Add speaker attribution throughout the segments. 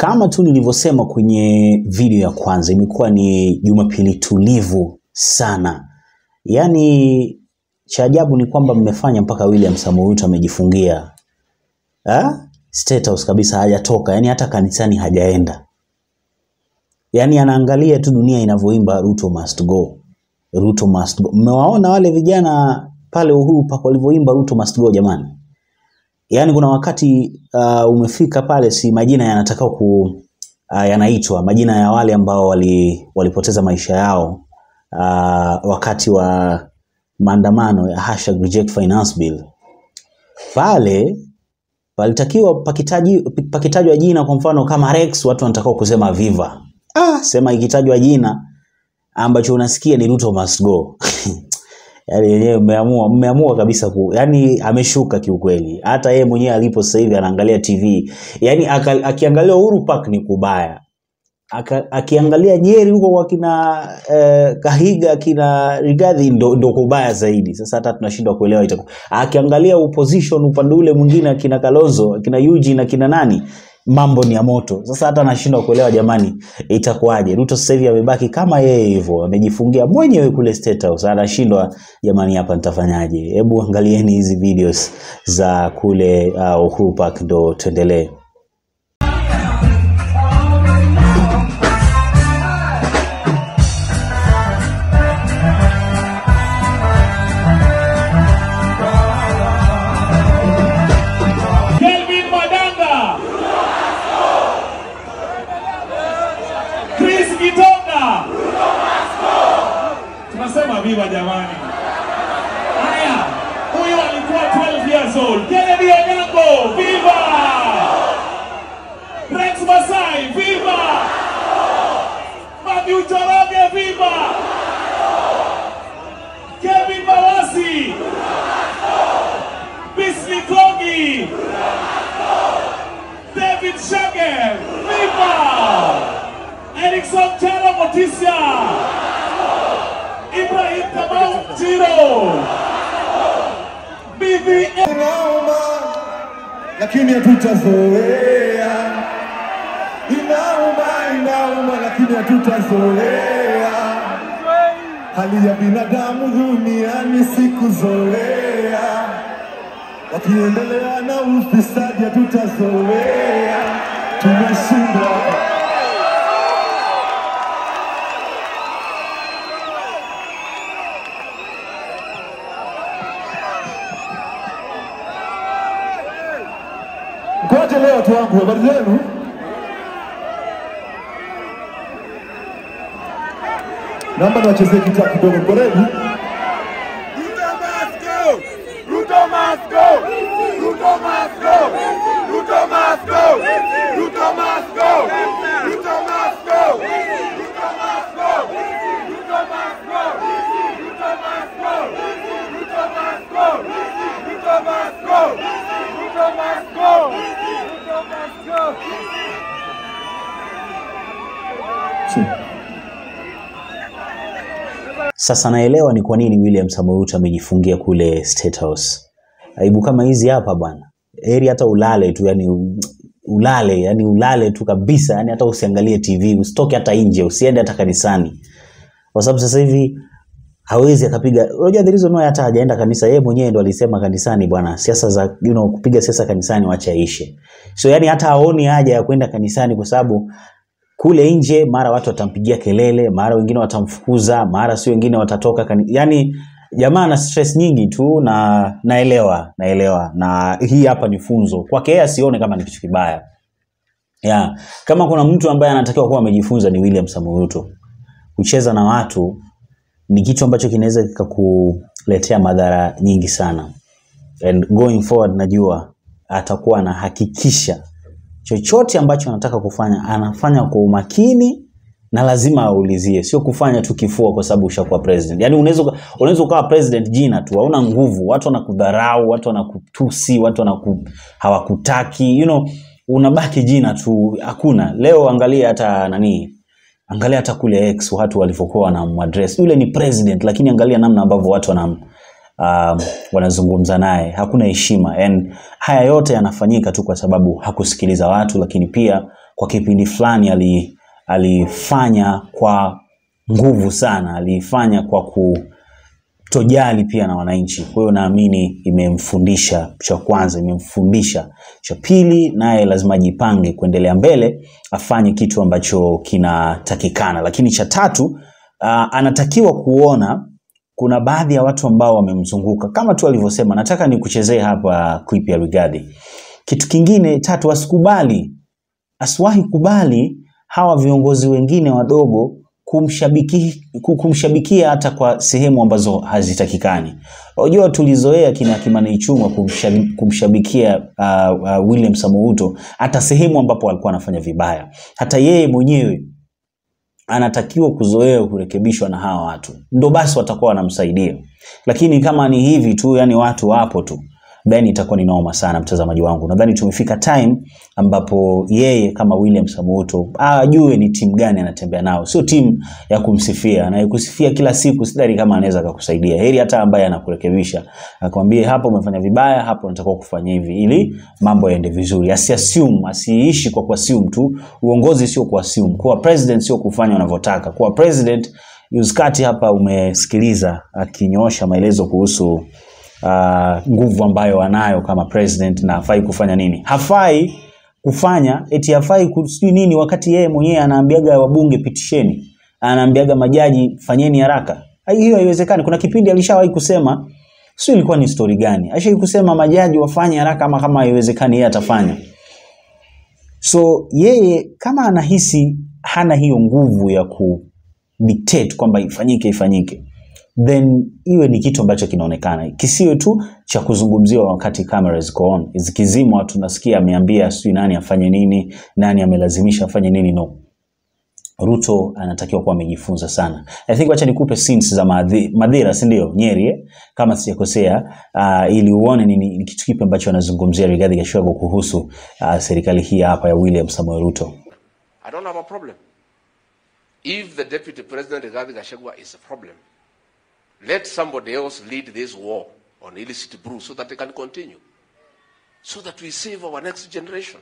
Speaker 1: Kama tu nilivyosema kwenye video ya kwanza, imekuwa ni Jumapili tulivu sana. Yaani cha ajabu ni kwamba mmefanya mpaka William Samoei Ruto amejifungia ha? State House kabisa, hajatoka yaani hata kanisani hajaenda, yaani anaangalia tu dunia inavyoimba Ruto must go, Ruto must go. Mmewaona wale vijana pale Uhuru Park walivyoimba Ruto must go jamani? Yaani kuna wakati uh, umefika pale, si majina yanataka ku uh, yanaitwa majina ya wale ambao wali, walipoteza maisha yao uh, wakati wa maandamano ya hashtag reject finance bill. Pale palitakiwa pakitaji pakitajwa jina, kwa mfano kama Rex, watu wanatakiwa kusema viva. Ah, sema ikitajwa jina ambacho unasikia ni Ruto must go Yaani yenyewe mmeamua mmeamua kabisa ku, yani ameshuka kiukweli. Hata yeye mwenyewe alipo sasa hivi anaangalia TV. Yaani aka- akiangalia Uhuru Park ni kubaya. Aka, akiangalia Nyeri huko kwa kina eh, Kahiga kina Rigathi ndo, ndo kubaya zaidi. Sasa hata tunashindwa kuelewa itakuwa. Akiangalia opposition upande ule mwingine akina Kalonzo, akina Eugene, akina nani mambo ni ya moto. Sasa hata nashindwa kuelewa jamani, itakuwaje? Ruto sasa hivi amebaki kama yeye hivyo, amejifungia mwenyewe kule State House, anashindwa jamani, hapa nitafanyaje? Hebu angalieni hizi videos za kule uh, Uhuru Park ndo tuendelee.
Speaker 2: Kelvin Madanga. Chris Gitonga. Tunasema viva jamani. Haya, huyu alikuwa 12 years old. Kennedy Onyango, viva! Rex Masai, viva! Matthew Njoroge, viva! Kevin Mawasi. Bisley Kogi. David Shager, Viva! Erickson Charo Motisia, Ibrahim Kamau Chiro, BVM.
Speaker 3: Inauma lakini hatutazoea. Inauma, inauma lakini hatutazoea. Hali ya binadamu duniani sikuzoea. Wakiendelea na ufisadi hatutazoea. Tumeshindwa. Ngoja leo watu wangu, habari zenu? Naomba niwachezee kitaa kidogo, mko ready?
Speaker 4: Ruto must go! Ruto must go! Ruto must go! Ruto must go! Ruto must go! Ruto must go! Ruto must go! Ruto must go! Ruto must go! Ruto must go! Ruto must go! Ruto must go! Ruto must go!
Speaker 1: Sasa naelewa ni kwa nini William Samoei Ruto amejifungia kule State House. Aibu kama hizi hapa bwana, heri hata ulale tu, yani u- ulale, yani ulale tu kabisa, yani hata usiangalie TV, usitoke hata nje, usiende hata kanisani, kwa sababu sasa hivi hawezi akapiga. Unajua the reason why hata hajaenda kanisa, yeye mwenyewe ndo alisema kanisani, bwana, siasa za you know, kupiga siasa kanisani wacha ishe. So yani hata haoni haja ya kwenda kanisani kwa sababu kule nje mara watu watampigia kelele, mara wengine watamfukuza, mara si wengine watatoka kani... yani jamaa ana stress nyingi tu, na naelewa naelewa, na hii hapa ni funzo kwake yeye, asione kama ni kitu kibaya ya kama kuna mtu ambaye anatakiwa kuwa amejifunza ni William Samoei Ruto. Kucheza na watu ni kitu ambacho kinaweza kikakuletea madhara nyingi sana, and going forward, najua atakuwa anahakikisha chochote ambacho anataka kufanya anafanya kwa umakini na lazima aulizie, sio kufanya tu kifua kwa sababu ushakuwa president. Yani unaweza uka- unaweza ukawa president jina tu, hauna nguvu, watu wanakudharau, watu wanakutusi, watu wanaku, hawakutaki you know, unabaki jina tu, hakuna. Leo angalia hata nani, angalia hata kule X watu walivyokuwa wanamadress, yule ni president, lakini angalia namna ambavyo watu wanam um, wanazungumza naye, hakuna heshima. And haya yote yanafanyika tu kwa sababu hakusikiliza watu, lakini pia kwa kipindi fulani ali, alifanya kwa nguvu sana, alifanya kwa kutojali pia na wananchi. Kwa hiyo naamini imemfundisha cha kwanza, imemfundisha cha pili, naye lazima ajipange kuendelea mbele, afanye kitu ambacho kinatakikana. Lakini cha tatu, uh, anatakiwa kuona kuna baadhi ya watu ambao wamemzunguka kama tu alivyosema. Nataka nikuchezee hapa clip ya Rigathi. Kitu kingine tatu, asikubali asiwahi kubali hawa viongozi wengine wadogo kumshabiki, ku- kumshabikia hata kwa sehemu ambazo hazitakikani. Unajua tulizoea kina Kimani Ichung'wa kumshabi- kumshabikia uh, uh, William Samoei Ruto hata sehemu ambapo alikuwa anafanya vibaya. Hata yeye mwenyewe anatakiwa kuzoea kurekebishwa na hawa watu, ndo basi watakuwa wanamsaidia. Lakini kama ni hivi tu, yani watu wapo tu, then itakuwa ni noma sana, mtazamaji wangu. Nadhani tumefika time ambapo yeye kama William Samoei Ruto ajue ni timu gani anatembea nao, sio timu ya kumsifia. Anayekusifia kila siku sidhani kama anaweza akakusaidia. Heri hata ambaye anakurekebisha akwambie, hapo umefanya vibaya, hapo unatakiwa kufanya hivi, ili mambo yaende vizuri. Asiassume, asiishi kwa kuassume tu. Uongozi sio kuassume. Kuwa president sio kufanya unavyotaka. Kuwa president Yuskati hapa umesikiliza akinyoosha maelezo kuhusu uh, nguvu ambayo anayo kama president na hafai kufanya nini. Hafai kufanya eti hafai ku- sijui nini, wakati yeye mwenyewe anaambiaga wabunge pitisheni, anaambiaga majaji fanyeni haraka. Hai- Hiyo haiwezekani. Kuna kipindi alishawahi kusema, sio ilikuwa ni story gani, alishawahi kusema majaji wafanye haraka, ama kama haiwezekani yeye atafanya. So yeye kama anahisi hana hiyo nguvu ya ku dictate kwamba ifanyike ifanyike, then iwe ni kitu ambacho kinaonekana, kisiwe tu cha kuzungumziwa wakati kamera ziko on. Zikizimwa tunasikia ameambia sijui nani afanye nini, nani amelazimisha afanye nini. No, Ruto anatakiwa kuwa amejifunza sana. I think wacha nikupe scenes za Madhi- Madhira, si ndio? Nyeri eh? kama sijakosea, uh, ili uone ni, ni kitu kipi ambacho anazungumzia Rigathi Gachagua kuhusu uh, serikali hii hapa ya William Samoei Ruto.
Speaker 5: I don't have a problem. If the deputy president Rigathi Gachagua is a problem, let somebody else lead this war on illicit brew so that they can continue, so that we save our next generation.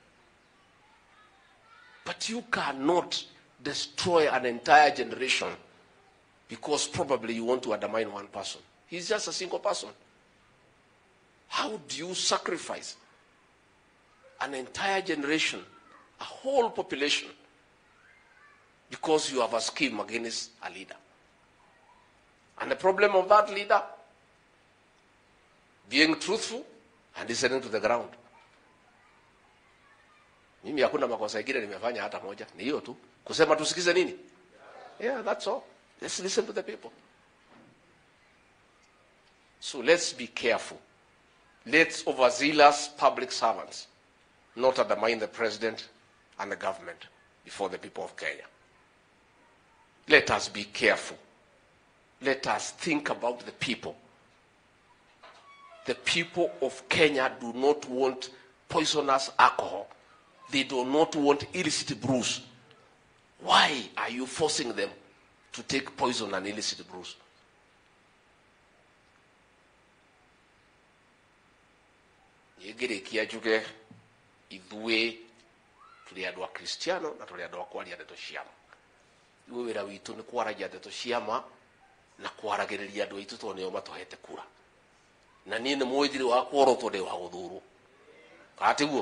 Speaker 5: But you cannot destroy an entire generation because probably you want to undermine one person. He's just a single person. How do you sacrifice an entire generation, a whole population, because you have a scheme against a leader. And the problem of that leader being truthful and listening to the ground. Mimi hakuna makosa ingine nimefanya hata moja, ni hiyo tu, kusema tusikize nini? Yeah, that's all. Let's listen to the people. So let's be careful. Let's overzealous public servants not undermine the president and the government before the people of Kenya. Let us be careful. Let us think about the people. The people of Kenya do not want poisonous alcohol. They do not want illicit brews. Why are you forcing them to take poison and illicit brews? ngĩrĩkia njuge ithuĩ tũrĩ andũ a kristiano na tũrĩ andũ a kwaria ndeto cia ma ithuĩ wĩra witũ nĩ kwaragia ndeto cia ma na kwaragĩrĩria andũ aitũ tondũ nĩo matũhete kura na niĩ nĩ mũĩ thirĩ wa kworotwo ndĩ wa gũthurwo katiguo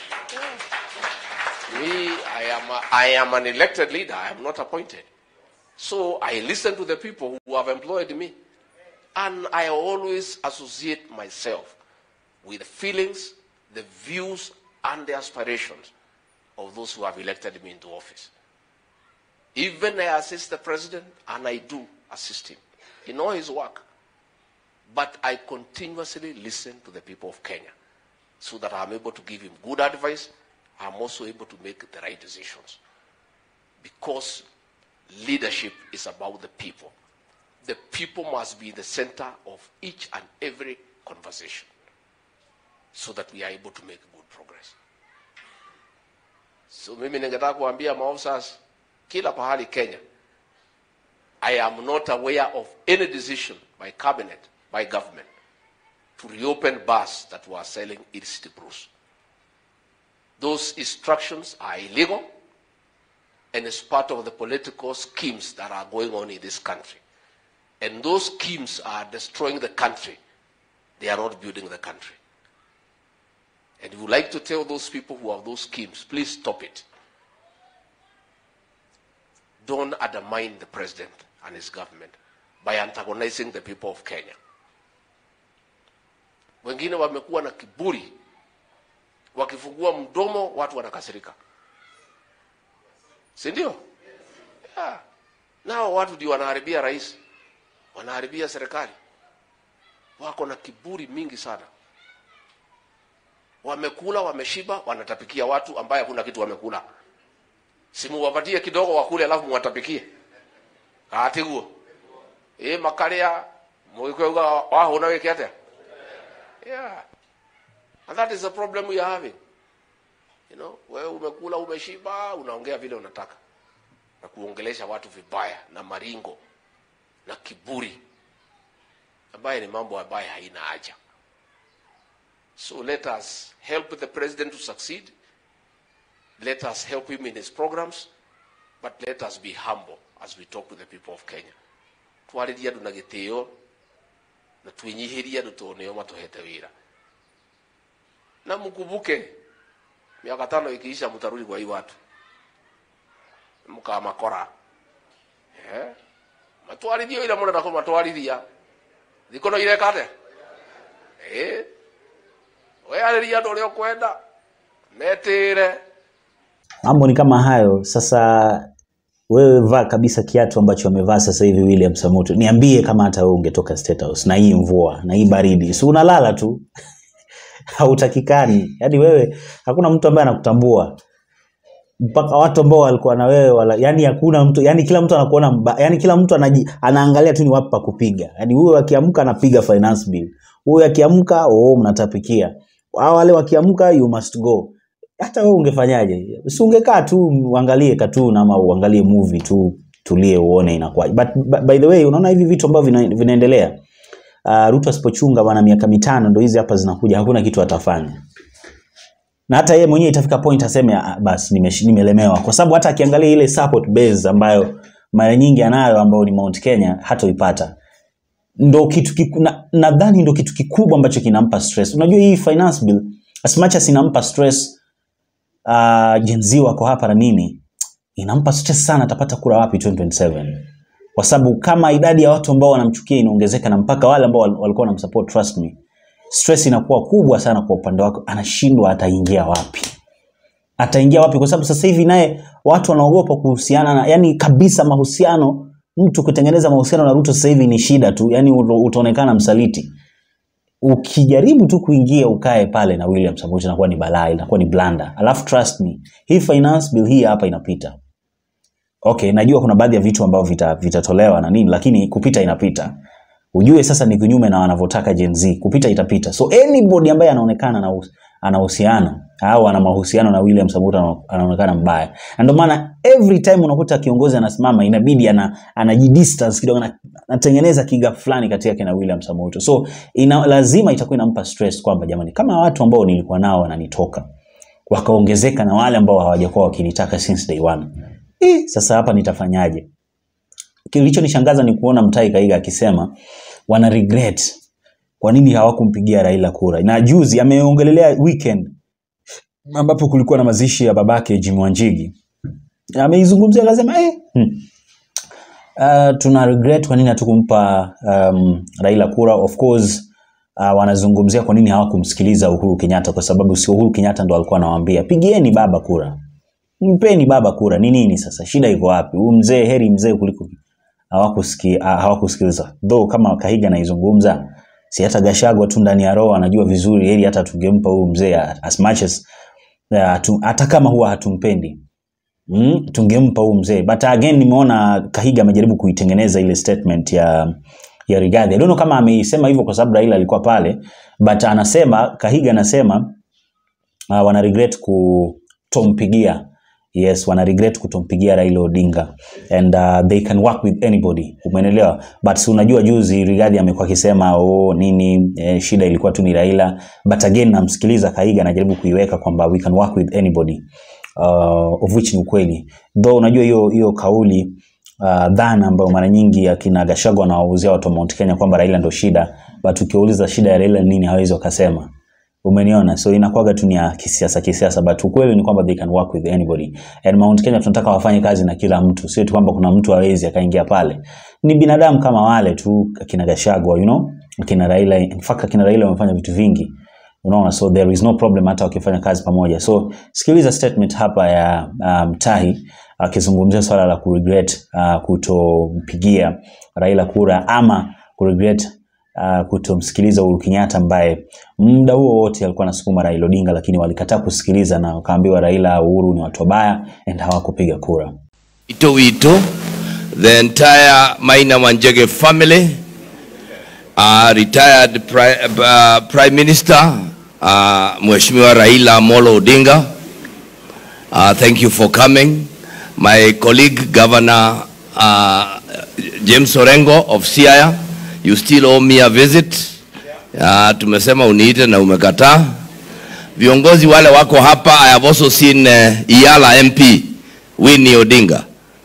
Speaker 5: Me, I am, a, I am an elected leader. I am not appointed. So I listen to the people who have employed me. And I always associate myself with the feelings, the views, and the aspirations of those who have elected me into office. Even I assist the president, and I do assist him in all his work. But I continuously listen to the people of Kenya so that I'm able to give him good advice. I'm also able to make the right decisions. Because leadership is about the people. The people must be the center of each and every conversation so that we are able to make good progress. So mimi ningetaka kuambia maofficers kila pahali Kenya, I am not aware of any decision by cabinet, by government, to reopen bars that were selling illicit brews. Those instructions are illegal and it's part of the political schemes that are going on in this country. And those schemes are destroying the country. They are not building the country. And we would like to tell those people who have those schemes, please stop it. Don't undermine the president and his government by antagonizing the people of Kenya. Wengine wamekuwa na kiburi, wakifungua mdomo watu wanakasirika, si ndio? Yeah. Nao watu ndio wanaharibia rais, wanaharibia serikali, wako na kiburi mingi sana. Wamekula, wameshiba, wanatapikia watu ambaye hakuna kitu wamekula. Simuwapatie kidogo wakule, alafu muwatapikie atiguo ĩ makarĩa mũgĩkũyauga wahũna wĩke atĩa yeah. and that is the problem we are having you know wewe umekula umeshiba unaongea vile unataka na kuongelesha watu vibaya na maringo na kiburi ambaye ni mambo ambaye haina haja so let us help the president to succeed let us help him in his programs but let us be humble as we talk to the people of kenya twaririe andu na gitio na twinyihirie andu tondu nio matuhete wira na mkumbuke miaka tano ikiisha mtarudi kwa hii watu mukamakora eh matwarithio ira murenda kumatwarithia thikono ireka atia eh wearĩria andũ ũrĩa ũkwenda metĩĩre
Speaker 1: mambo ni kama hayo sasa wewe vaa kabisa kiatu ambacho amevaa sasa hivi William Samoto niambie kama hata wewe ungetoka State House na hii mvua na hii baridi si unalala tu hautakikani yaani wewe hakuna mtu ambaye anakutambua mpaka watu ambao walikuwa na wewe wala, yani hakuna mtu yani kila mtu anakuona mba, yani kila mtu anaji, anaangalia tu ni wapi pa kupiga yani huyo akiamka anapiga finance bill huyo akiamka oh mnatapikia hao wale wakiamka you must go hata wewe ungefanyaje si ungekaa tu uangalie cartoon ama uangalie movie tu tulie uone inakuwaje but, but by the way unaona hivi vitu ambavyo vina, vinaendelea uh, Ruto asipochunga bwana miaka mitano ndo hizi hapa zinakuja hakuna kitu atafanya na hata yeye mwenyewe itafika point aseme "Ah, basi nimesh- nimelemewa kwa sababu hata akiangalia ile support base ambayo mara nyingi anayo ambayo ni Mount Kenya hatoipata ndo kitu kiku, na, nadhani ndo kitu kikubwa ambacho kinampa stress unajua hii finance bill as much as inampa stress uh, Gen Z wako hapa na nini inampa stress sana atapata kura wapi 2027 kwa sababu kama idadi ya watu ambao wanamchukia inaongezeka na mpaka wale ambao wal- walikuwa wanamsupport trust me stress inakuwa kubwa sana kwa upande wako anashindwa ataingia wapi ataingia wapi kwa sababu sasa hivi naye watu wanaogopa kuhusiana na yani kabisa mahusiano mtu kutengeneza mahusiano na Ruto sasa hivi ni shida tu yani uto- utaonekana msaliti ukijaribu tu kuingia ukae pale na William Samoei inakuwa ni balaa inakuwa ni blanda alafu trust me hii finance bill hii hapa inapita okay najua kuna baadhi ya vitu ambavyo vita- vitatolewa na nini lakini kupita inapita ujue sasa ni kinyume na wanavyotaka Gen Z kupita itapita so anybody ambaye anaonekana na ana uhusiano au ana mahusiano na William Samoei ana- anaonekana mbaya na ndio maana every time unakuta kiongozi anasimama inabidi ana anajidistance kidogo ana- anatengeneza kigap fulani kati yake na William Samoei Ruto. so ina, lazima itakuwa inampa stress kwamba jamani kama watu ambao nilikuwa nao wananitoka wakaongezeka na wale ambao hawajakuwa wakinitaka since day one eh, sasa hapa nitafanyaje kilichonishangaza ni kuona Mtai Kaiga akisema wana regret kwa nini hawakumpigia Raila kura. Na juzi ameongelelea weekend ambapo kulikuwa na mazishi ya babake Jimmy Wanjigi, ameizungumzia akasema eh, hmm. Uh, tuna regret kwa nini hatukumpa um, Raila kura. Of course uh, wanazungumzia kwa nini hawakumsikiliza Uhuru Kenyatta, kwa sababu si Uhuru Kenyatta ndo alikuwa anawaambia pigieni baba kura, mpeni baba kura. Ni nini sasa, shida iko wapi? Huyu mzee heri mzee kuliko hawakusiki- ah, hawakusikiliza though kama Kahiga anaizungumza si hata Gashagwa tu ndani ya roho anajua vizuri heri hata tungempa huyu mzee as much as uh, tu, hata kama huwa hatumpendi mm, tungempa huyu mzee but again nimeona Kahiga amejaribu kuitengeneza ile statement ya ya Rigathi. I don't know kama ameisema hivyo kwa sababu Raila alikuwa pale but anasema Kahiga anasema uh, wana regret kutompigia yes wana regret kutompigia Raila Odinga and uh, they can work with anybody umeelewa but si unajua juzi Rigathi amekuwa akisema oh nini eh, shida ilikuwa tu ni Raila but again namsikiliza Kaiga anajaribu kuiweka kwamba we can work with anybody uh, of which ni ukweli though unajua hiyo hiyo kauli uh, dhana ambayo mara nyingi akina Gachagua wanawauzia watu wa Mount Kenya kwamba Raila ndo shida but ukiuliza shida ya Raila ni nini hawezi wakasema umeniona so inakuwaga tu ni ya kisiasa kisiasa but ukweli ni kwamba they can work with anybody and Mount Kenya tunataka wafanye kazi na kila mtu sio tu kwamba kuna mtu hawezi akaingia pale ni binadamu kama wale tu akina Gachagua you know akina Raila in fact akina Raila wamefanya vitu vingi unaona so there is no problem hata wakifanya kazi pamoja so sikiliza statement hapa ya Mtahi um, akizungumzia swala la kuregret uh, kutompigia Raila kura ama kuregret uh, kutomsikiliza Uhuru Kenyatta ambaye muda huo wote alikuwa anasukuma Raila Odinga, lakini walikataa kusikiliza na wakaambiwa Raila Uhuru ni watu wabaya and hawakupiga kura.
Speaker 6: Ito Wito, the entire Maina Wanjege family, uh, retired pri uh, Prime Minister uh, Mheshimiwa Raila Amolo Odinga, uh, thank you for coming. My colleague Governor uh, James Orengo of Siaya, you still owe me a visit. Uh, tumesema uniite na umekataa. Viongozi wale wako hapa, I have also seen uh, Iyala MP Winnie Odinga.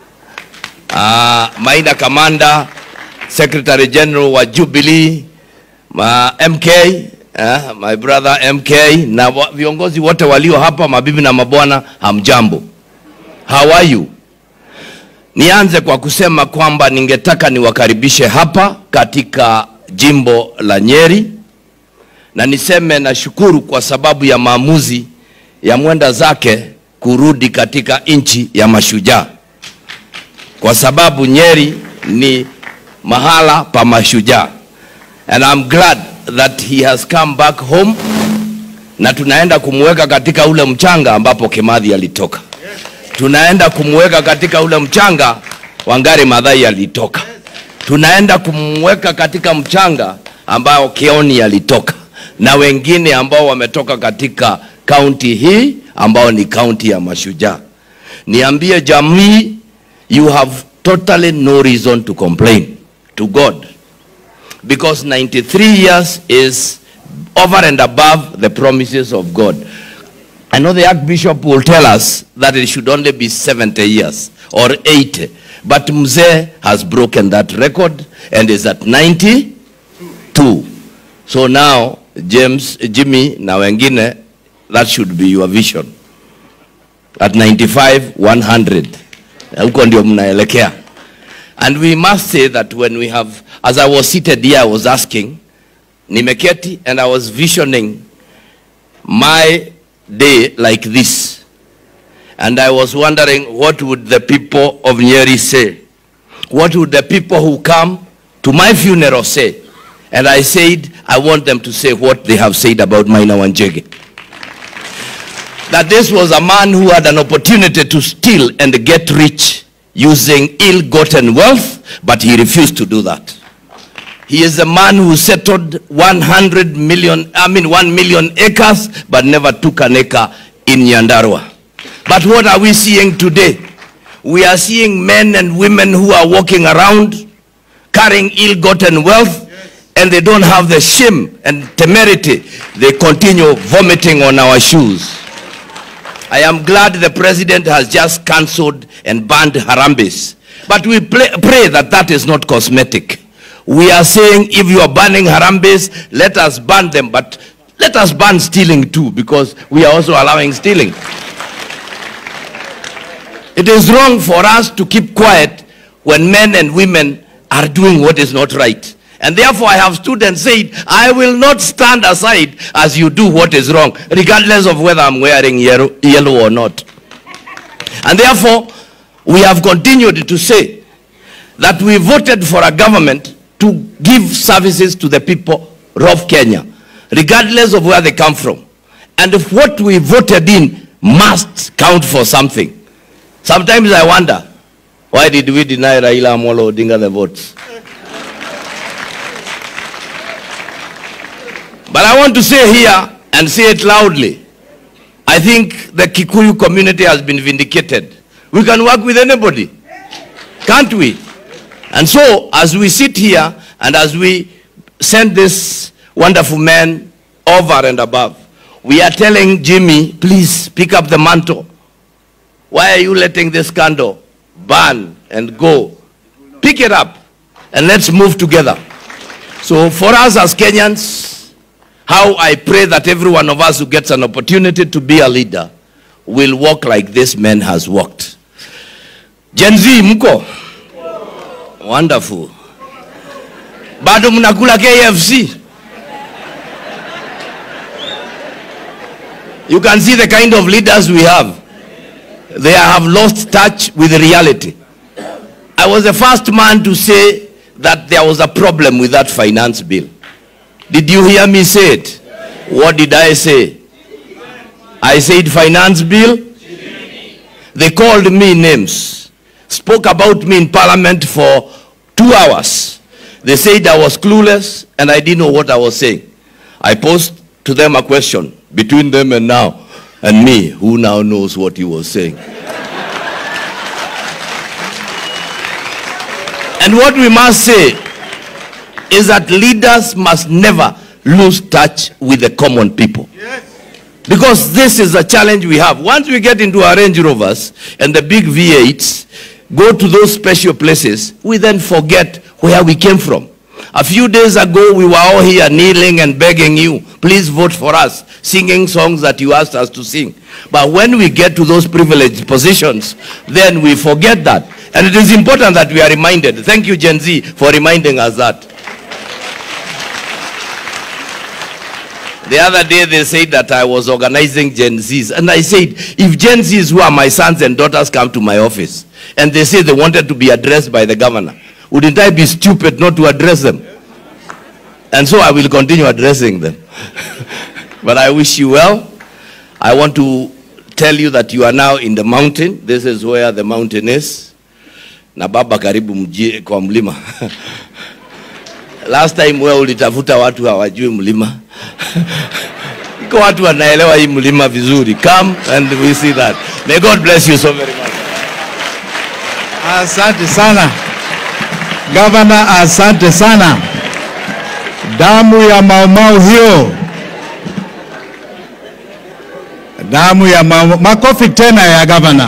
Speaker 6: Uh, Maina Kamanda, Secretary General wa Jubilee, ma MK, uh, my brother MK na wa- viongozi wote walio hapa, mabibi na mabwana, hamjambo. How are you? Nianze kwa kusema kwamba ningetaka niwakaribishe hapa katika jimbo la Nyeri na niseme nashukuru kwa sababu ya maamuzi ya mwenda zake kurudi katika nchi ya mashujaa, kwa sababu Nyeri ni mahala pa mashujaa, and I'm glad that he has come back home, na tunaenda kumweka katika ule mchanga ambapo Kimathi alitoka tunaenda kumweka katika ule mchanga Wangari Maathai alitoka, tunaenda kumweka katika mchanga ambao Kioni alitoka na wengine ambao wametoka katika kaunti hii ambao ni kaunti ya mashujaa. Niambie jamii, you have totally no reason to complain to God because 93 years is over and above the promises of God. I know the Archbishop will tell us that it should only be 70 years or 80. But Mzee has broken that record and is at 92. So now, James, Jimmy, na wengine, that should be your vision. At 95, 100. Huko ndio mnaelekea. And we must say that when we have, as I was seated here, I was asking, nimeketi and I was visioning my day like this. And I was wondering what would the people of Nyeri say? What would the people who come to my funeral say? And I said, I want them to say what they have said about Maina Wanjege. That this was a man who had an opportunity to steal and get rich using ill-gotten wealth, but he refused to do that. He is a man who settled 100 million, I mean 1 million acres, but never took an acre in Nyandarua. But what are we seeing today? We are seeing men and women who are walking around carrying ill-gotten wealth, and they don't have the shame and temerity. They continue vomiting on our shoes. I am glad the president has just cancelled and banned Harambes. But we pray, pray that that is not cosmetic. We are saying if you are banning Harambes, let us ban them, but let us ban stealing too, because we are also allowing stealing. It is wrong for us to keep quiet when men and women are doing what is not right. And therefore, I have stood and said, I will not stand aside as you do what is wrong, regardless of whether I'm wearing yellow, yellow or not. And therefore, we have continued to say that we voted for a government to give services to the people of Kenya, regardless of where they come from. And if what we voted in must count for something. Sometimes I wonder, why did we deny Raila Amolo Odinga the votes? But I want to say here and say it loudly. I I think the Kikuyu community has been vindicated. We can work with anybody, can't we? And so, as we sit here and as we send this wonderful man over and above, we are telling Jimmy, please pick up the mantle. Why are you letting this candle burn and go? Pick it up and let's move together. So, for us as Kenyans, how I pray that every one of us who gets an opportunity to be a leader will walk like this man has walked. Gen Z, mko? Wonderful. Bado mnakula KFC? You can see the kind of leaders we have. They have lost touch with reality. I was the first man to say that there was a problem with that finance bill. Did you hear me say it? What did I say? I said finance bill. They called me names, spoke about me in parliament for two hours. They said I was clueless and I didn't know what I was saying. I posed to them a question between them and now and me, who now knows what he was saying. and what we must say is that leaders must never lose touch with the common people. Because this is a challenge we have. Once we get into our Range Rovers and the big V8s, go to those special places, we then forget where we came from. A few days ago, we were all here kneeling and begging you, please vote for us, singing songs that you asked us to sing. But when we get to those privileged positions, then we forget that. And it is important that we are reminded. Thank you, Gen Z, for reminding us that. The other day they said that I was organizing Gen Zs. And I said, if Gen Zs who are my sons and daughters come to my office and they say they wanted to be addressed by the governor, wouldn't I be stupid not to address them? And so I will continue addressing them. but I wish you well. I want to tell you that you are now in the mountain. This is where the mountain is. Na baba karibu mji kwa mlima. Last time wewe ulitafuta watu hawajui mlima. Iko watu wanaelewa hii mlima vizuri. Come and we see that. May God bless you so very much.
Speaker 7: Asante sana gavana, asante sana. Damu ya maumau hiyo, damu ya maumau. Makofi tena ya gavana.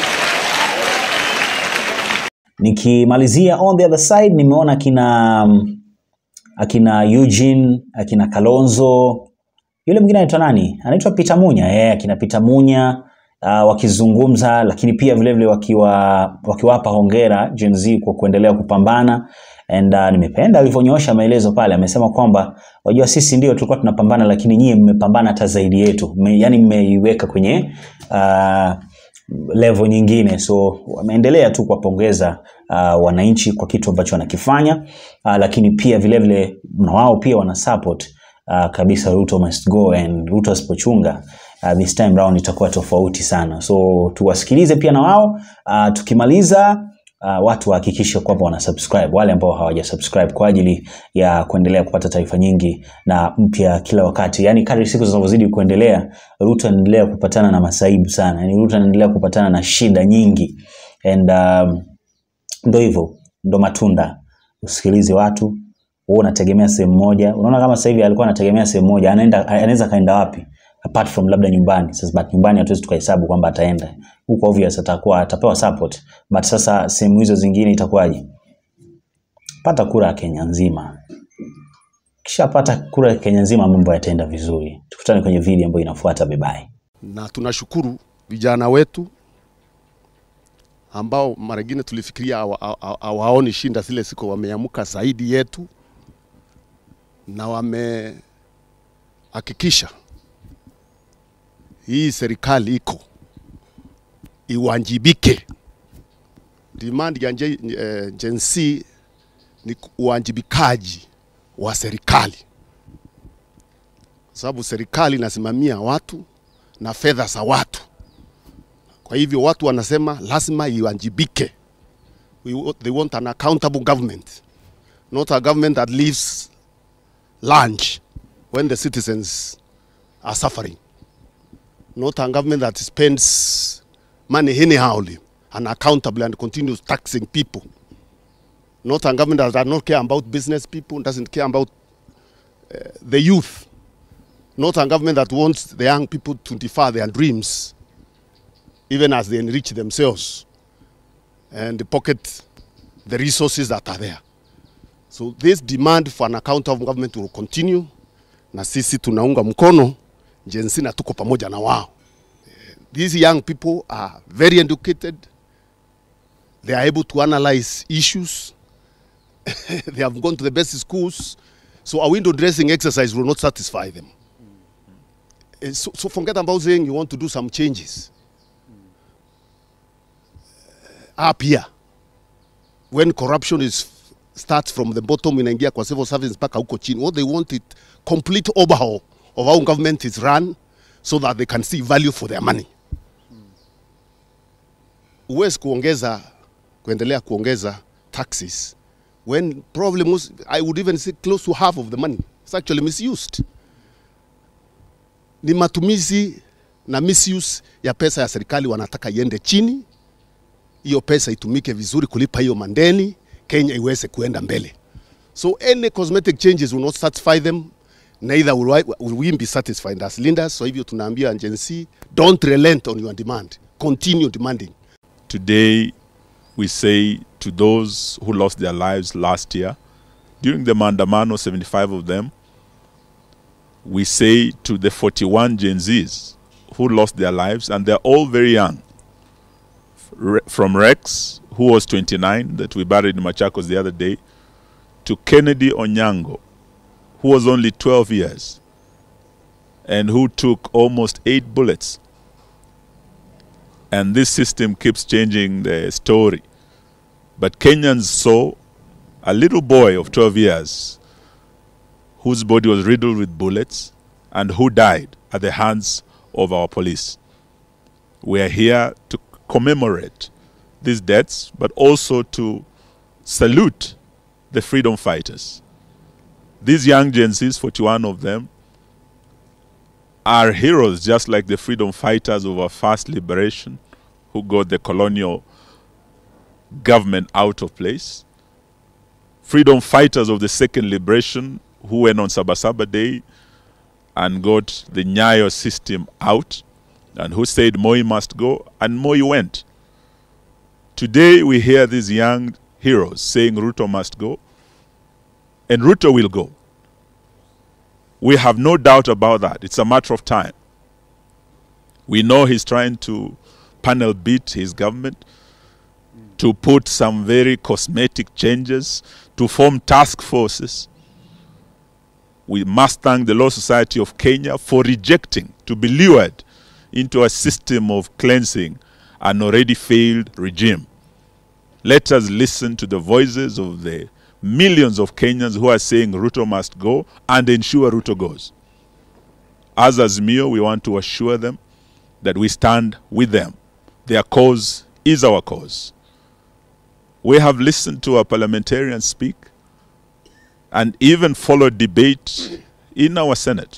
Speaker 1: Nikimalizia on the other side, nimeona akina akina Eugene, akina Kalonzo, yule mwingine anaitwa nani? Anaitwa Peter Munya. Eh, akina Peter Munya uh, wakizungumza, lakini pia vile vile wakiwa wakiwapa hongera Gen Z kwa kuendelea kupambana and uh, nimependa alivyonyoosha maelezo pale. Amesema kwamba wajua, sisi ndio tulikuwa tunapambana, lakini nyie mmepambana hata zaidi yetu, Me, yani mmeiweka kwenye uh, level nyingine so wameendelea tu kuwapongeza uh, wananchi kwa kitu ambacho wanakifanya uh, lakini pia vile vile na wao pia wana support uh, kabisa Ruto must go and Ruto asipochunga uh, this time round itakuwa tofauti sana so tuwasikilize pia na wao uh, tukimaliza uh, watu wahakikishe kwamba wana subscribe wale ambao hawaja subscribe kwa ajili ya kuendelea kupata taarifa nyingi na mpya kila wakati yani kadri siku zinavyozidi kuendelea Ruto anaendelea kupatana na masaibu sana yani Ruto anaendelea kupatana na shida nyingi and um, ndo hivyo ndo matunda usikilize watu wewe unategemea sehemu moja unaona kama sasa hivi alikuwa anategemea sehemu moja anaenda anaweza kaenda wapi apart from labda nyumbani sasa but nyumbani hatuwezi tukahesabu kwamba ataenda huko obvious atakuwa atapewa support but sasa sehemu hizo zingine itakuwaje pata kura ya Kenya nzima kisha pata kura ya Kenya nzima mambo yataenda vizuri tukutane kwenye video ambayo inafuata bye bye
Speaker 8: na tunashukuru vijana wetu ambao mara ingine tulifikiria hawa- hawa- hawaoni shinda zile siku, wameamuka zaidi yetu na wamehakikisha hii serikali iko iwajibike. Demand ya Gen eh, Gen Z ni uwajibikaji wa serikali, sababu serikali inasimamia watu na fedha za watu. Kwa hivyo watu wanasema lazima iwajibike. We, wa- they want an accountable government, not a government that leaves lunch when the citizens are suffering. not a government that spends money anyhowly, unaccountably, and continues taxing people. Not a government that does not care about business people, doesn't care about uh, the youth. Not a government that wants the young people to defer their dreams, even as they enrich themselves and pocket the resources that are there. So this demand for an accountable government will continue, na sisi tunaunga mkono Gen Z na tuko pamoja na wao. Eh, These young people are very educated. They are able to analyze issues. they have gone to the best schools. So a window dressing exercise will not satisfy them. Eh, So, so forget about saying you want to do some changes. Uh, up here, when corruption is starts from the bottom inaingia kwa civil service mpaka huko chini, what they want it complete overhaul of how government is run so that they can see value for their money. Huwezi kuongeza kuendelea kuongeza taxes when probably most, I would even say close to half of the money is actually misused. Ni matumizi na misuse ya pesa ya serikali wanataka iende chini, hiyo pesa itumike vizuri kulipa hiyo mandeni, Kenya iweze kuenda mbele. So any cosmetic changes will not satisfy them, neither will, I, will we be satisfied as leaders. So hivyo tunaambia Gen Z, don't relent on your demand, continue demanding.
Speaker 9: Today, we say to those who lost their lives last year, during the Mandamano, 75 of them, we say to the 41 Gen Zs who lost their lives, and they're all very young. Re- From Rex, who was 29, that we buried in Machakos the other day, to Kennedy Onyango, who was only 12 years and who took almost eight bullets. And this system keeps changing the story. But Kenyans saw a little boy of 12 years whose body was riddled with bullets and who died at the hands of our police. We are here to commemorate these deaths, but also to salute the freedom fighters. These young Gen Zs, 41 of them, are heroes just like the freedom fighters of our first liberation who got the colonial government out of place. Freedom fighters of the second liberation who went on Sabasaba Day and got the Nyayo system out and who said Moi must go and Moi went. Today we hear these young heroes saying Ruto must go and Ruto will go. We have no doubt about that. It's a matter of time. We know he's trying to panel beat his government, to put some very cosmetic changes, to form task forces. We must thank the Law Society of Kenya for rejecting to be lured into a system of cleansing an already failed regime. Let us listen to the voices of the millions of Kenyans who are saying Ruto must go and ensure Ruto goes. As Azimio, we want to assure them that we stand with them. Their cause is our cause. We have listened to our parliamentarians speak and even followed debate in our Senate.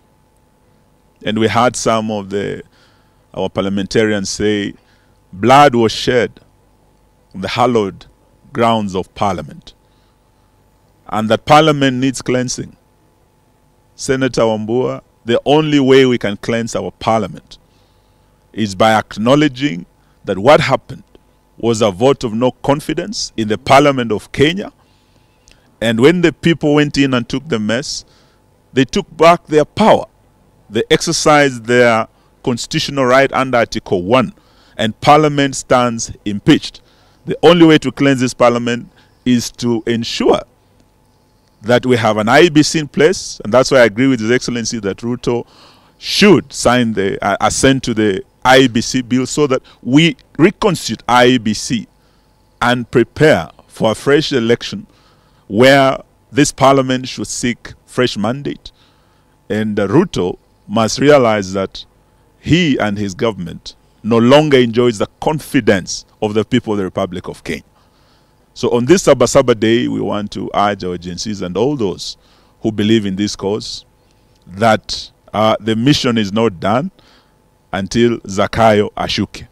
Speaker 9: And we had some of the our parliamentarians say blood was shed on the hallowed grounds of parliament and that parliament needs cleansing. Senator Wambua, the only way we can cleanse our parliament is by acknowledging that what happened was a vote of no confidence in the parliament of Kenya. And when the people went in and took the mess, they took back their power. They exercised their constitutional right under Article 1, and parliament stands impeached. The only way to cleanse this parliament is to ensure that we have an IBC in place, and that's why I agree with His Excellency that Ruto should sign the uh, assent to the IBC bill so that we reconstitute IBC and prepare for a fresh election where this parliament should seek fresh mandate. And uh, Ruto must realize that he and his government no longer enjoys the confidence of the people of the Republic of Kenya. So on this Sabasaba Day, we want to urge our agencies and all those who believe in this cause that uh, the mission is not done. until Zakayo ashuke.